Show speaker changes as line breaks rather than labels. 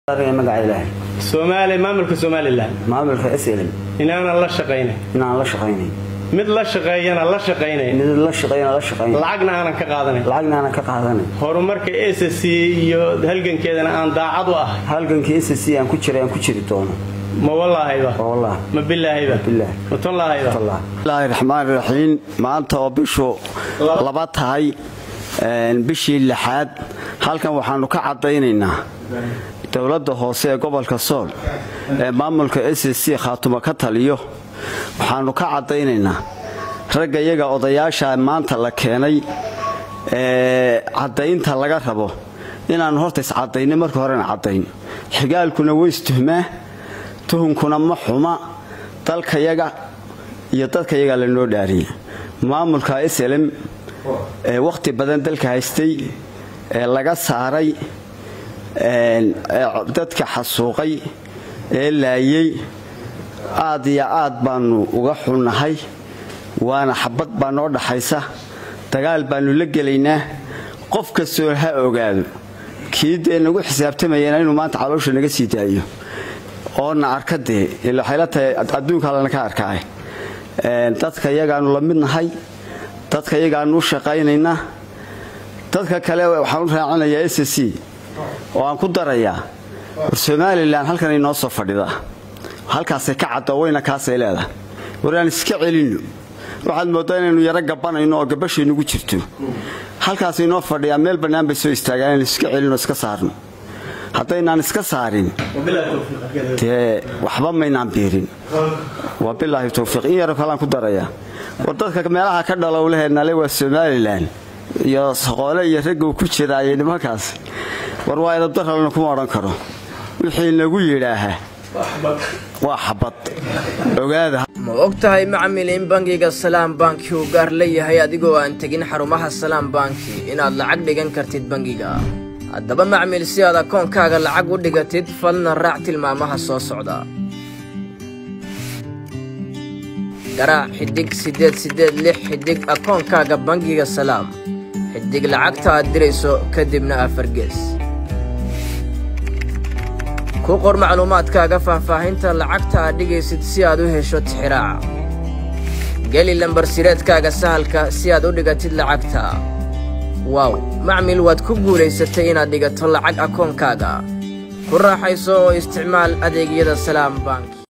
magaca ilaahay
soomaaliya maamulka somalilan
maamulka slm
inaanan la shaqaynayn
inaan la shaqaynayn
mid la shaqeeyana la shaqaynayn
mid la shaqeeyana la shaqaynayn
lacagna aanan ka qaadanayn
lacagna aanan ka qaadanayn
horumarka s c iyo halgankeedana aan daacad u ahay
halgankii s c aan ku jiray aan ku jiri doono
ma wallahayba
wallah
ma bilaahayba
bilaah
ma tallahayba
bismillaahi raxmaan raxiim maanta oo bishu laba tahay bishii lixaad halkan waxaanu ka caddaynaynaa dowladda hoose ee gobolka sool ee maamulka s c khaatuma ka taliyo waxaanu ka caddaynaynaa ragga iyaga odayaasha maanta la keenay ee caddaynta laga rabo inaannu horta iscaddayno marka horena caddayn xigaalkuna weystuhmaa tuhunkuna ma xuma dalkayaga iyo dadkayaga lanoo dhaariya maamulka slm ee wakhti badan dalka haystay ee laga saaray dadka xasuuqay ee laayey aad iyo aad baannu uga xunnahay waana xabad baa noo dhaxaysa dagaal baannu la gelaynaa qof kastoo ha ogaado kii dee nagu xisaabtamayana inuu maanta caloosha naga sii daayo oona arka dee waxayla tahay adduunka allana ka arkaay dadka iyagaannu la mid nahay dadka iyagaannu u shaqaynaynaa dadka kale waxaan u raacinayaa s c oo aan ku darayaa war somalilan halkan inoo soo fadhida halkaasay ka caddo wayna kaasay leedahay war aan iska celinno waxaad mooddaa inaynu yaro gabanayno oo gabashaynugu jirto halkaas inoo fadhiyaa meel bannaan bay soo istaagaan inaynu iska celinoo iska saarno haddaynaan iska saarin dee waxba maynaan biirin waa bilaahi towfiiq in yaro kalaan ku darayaa war dadka meelaha ka dhalowleheenale waa somalilan iyo saqoole iyo ragga uu ku jiraayay nimankaas war waa edabdaralna kuma odhan karo wixii nagu yidhaahaa waa xabad ogaada
ma og tahay macmil in bangiga salaam banki uu gaar leeyahay adigoo aan tegin xarumaha salaam banki inaad lacag dhigan kartid bangiga haddaba macmil si aad akoonkaaga lacag u dhigatid falna raac tilmaamaha soo socda garaac xidhig siddeed siddeed lix xidhig akoonkaaga bangiga salaam xidhig lacagta aad dirayso kadibna afargees ku qor macluumaadkaaga faahfaahinta lacagta aad dhigaysid si aad u hesho tixiraaca geli lambarsireedkaaga sahalka si aad u dhigatid lacagta waaw macmil waad ku guulaysatay inaad dhigato lacag akoonkaaga ku raaxayso oo isticmaal adeegyada salaam bank